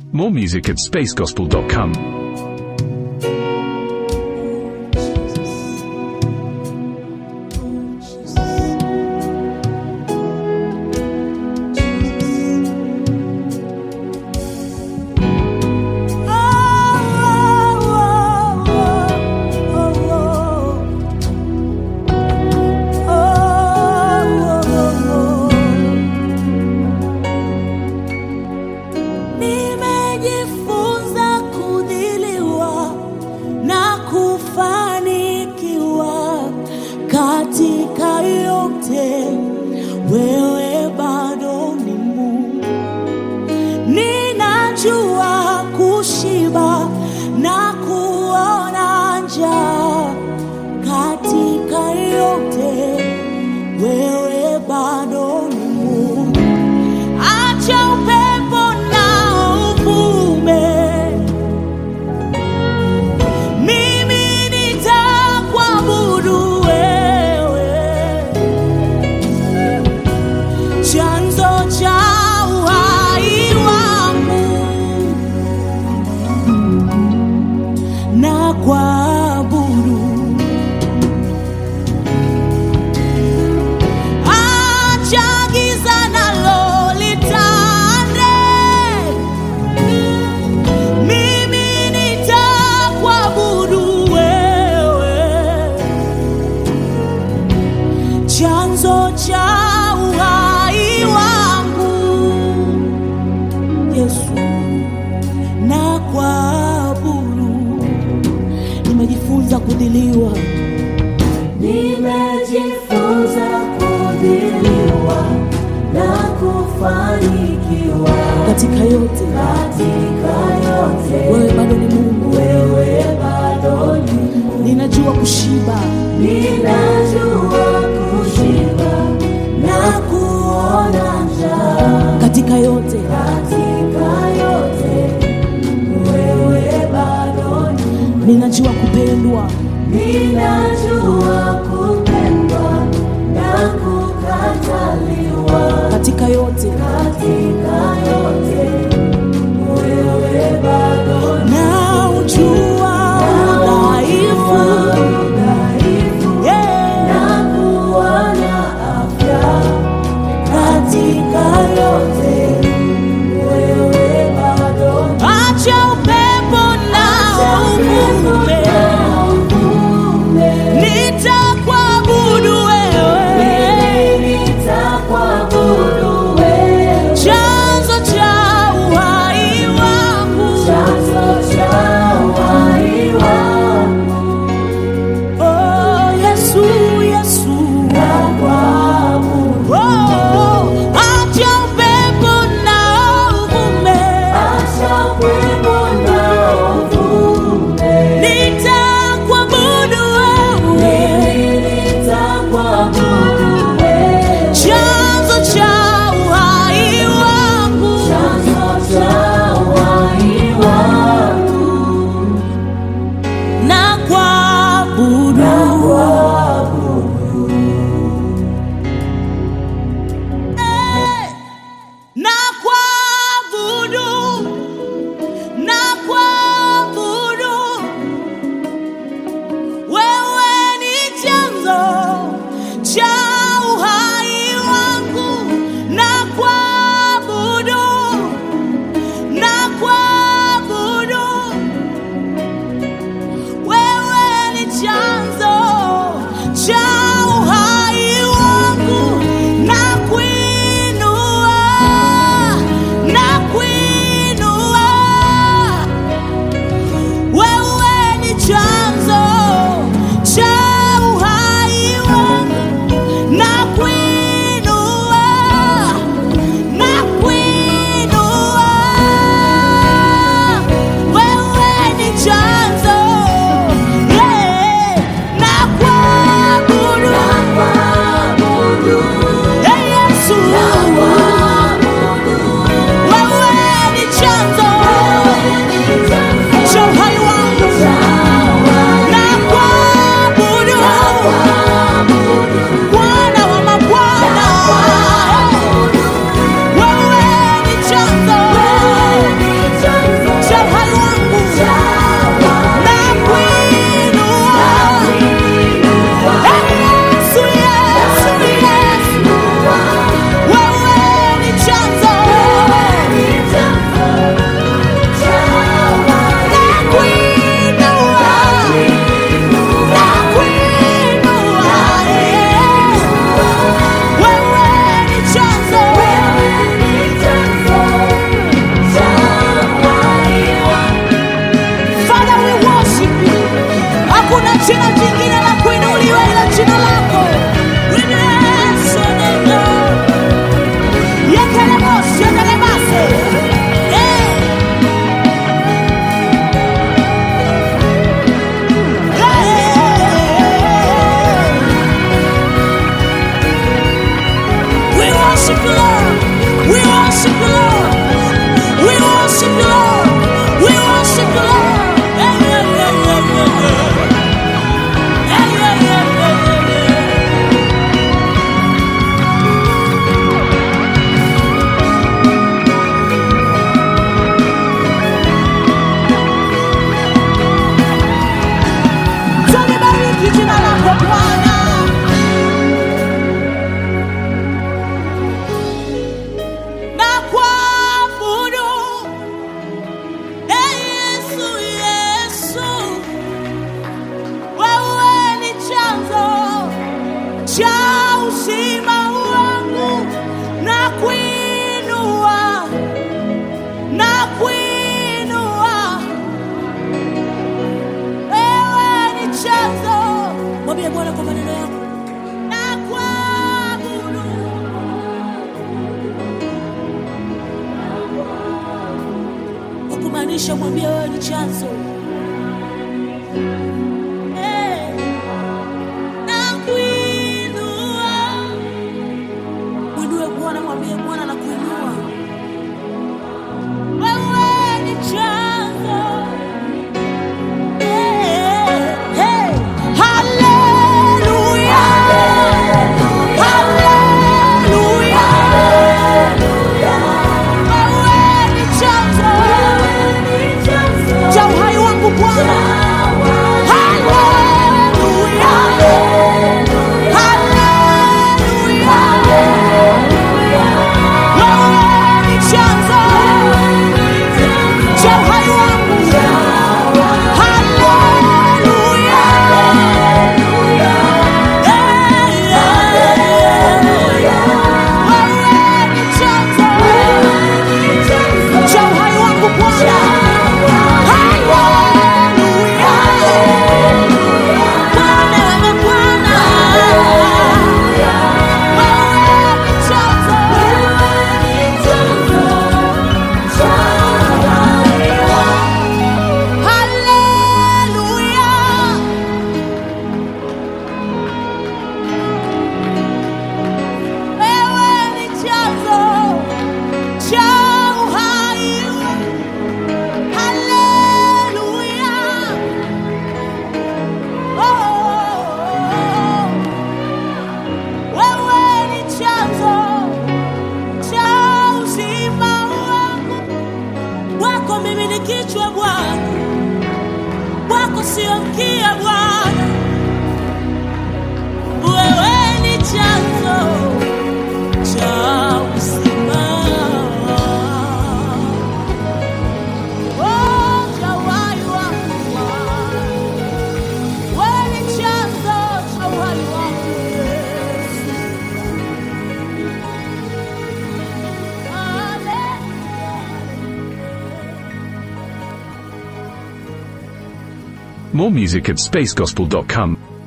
More music at spacegospel.com. Nimejifunza kudhiliwa na kufanikiwa katika yote, wewe bado ni Mungu. Ninajua kushiba na kuona njaa katika yote, wewe bado ni Mungu. Acha upepo na uvume, mimi nitakuabudu wewe, chanzo cha uhai wangu, na kuabudu Acha giza nalo litande, mimi nitakuabudu wewe, chanzo cha uhai wangu, Yesu, na kuabudu. Nimejifunza kudhiliwa Nimejifunza kudhiliwa na kufanikiwa katika yote, katika yote. wewe bado ni Mungu. Wewe bado ni Mungu. Ninajua kushiba Ninajua kushiba na kuona njaa katika yote, katika yote. Wewe bado ni Mungu. ninajua kupendwa Ninajua kupendwa na kukataliwa katika yote, katika yote. Wewe bado ni na ujua udhaifu dhaifu yeah. na kuona afya katika yote. Wewe bado ni Acha upepo na uvume, uvume. nitakuabudu wewe, Nitakuabudu wewe. chanzo cha uhai wangu. Chanzo cha uhai wangu. Oh, Yesu, Yesu. Nakuabudu. Oh, acha upepo na uvume, Acha upepo na uvume. nitakuabudu wewe, Nitakuabudu wewe. chanzo cha uhai wangu. Chanzo cha uhai wangu. na kuabudu Eh, na kuabudu na kuabudu wewe ni chanzo cha uhai wangu na kuabudu na kuabudu wewe ni chanzo cha uhai wangu na kuinua na kuinua wewe ni chanzo cha uhai wangu na kuinua na kuinua wewe ni chanzo yeah, na kuabudu Nakuabudu. yeah, Yesu wewe ni chanzo cha uhai wangu na kuabudu Bwana wa mabwana wewe ni chanzo Inamisha mwambie wewe ni chanzo. Eh, nakuinua. Mwinue Bwana, mwambie Bwana nakuinua. Wewe ni chanzo. Eh, eh, haleluya. Haleluya. Wewe ni chanzo cha uhai wangu Bwana. Haleluya. Haleluya. Wewe ni chanzo cha uhai wangu. Haleluya. Wewe ni chanzo cha uhai wangu Bwana. Haleluya. Bwana, wewe Bwana. Wewe ni chanzo. Haleluya. Wewe ni chanzo cha uhai wangu. Haleluya. Oh, wewe ni chanzo cha uzima wangu. Wako mimi ni kichwa Bwana, wako sio mkia Bwana. Wewe ni chanzo cha uzima. Oh, cha uhai wangu Bwana. Wewe ni chanzo cha uhai wangu Yesu. Hallelujah. More music at spacegospel.com.